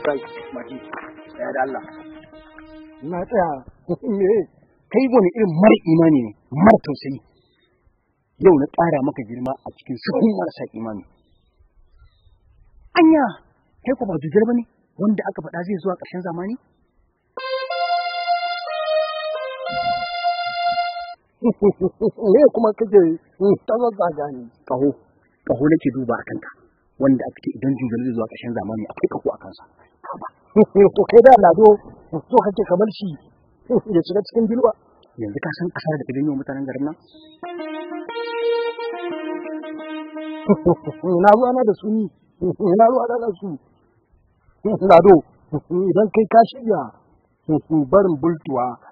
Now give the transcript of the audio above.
kai mati ya da Allah na tsaya me kai wani irin mara imani ne mara tausayi yau na ƙara maka girma a cikin sukun marasa imani anya kai ko ba jujjar bane wanda aka faɗa zai zuwa ƙarshen zamani me kuma kake ta zazzaga ni kaho kaho nake duba a kanka wanda aka ce idan jujjar zai zuwa ƙarshen zamani akwai kaho a kansa to kai da lado so kake kamar shi ya shiga cikin bilwa yanzu ka san ƙasar da ta janyo mutanen garin nan na ruwa na da su ni na ruwa na da su lado idan kai ka shirya barin bultuwa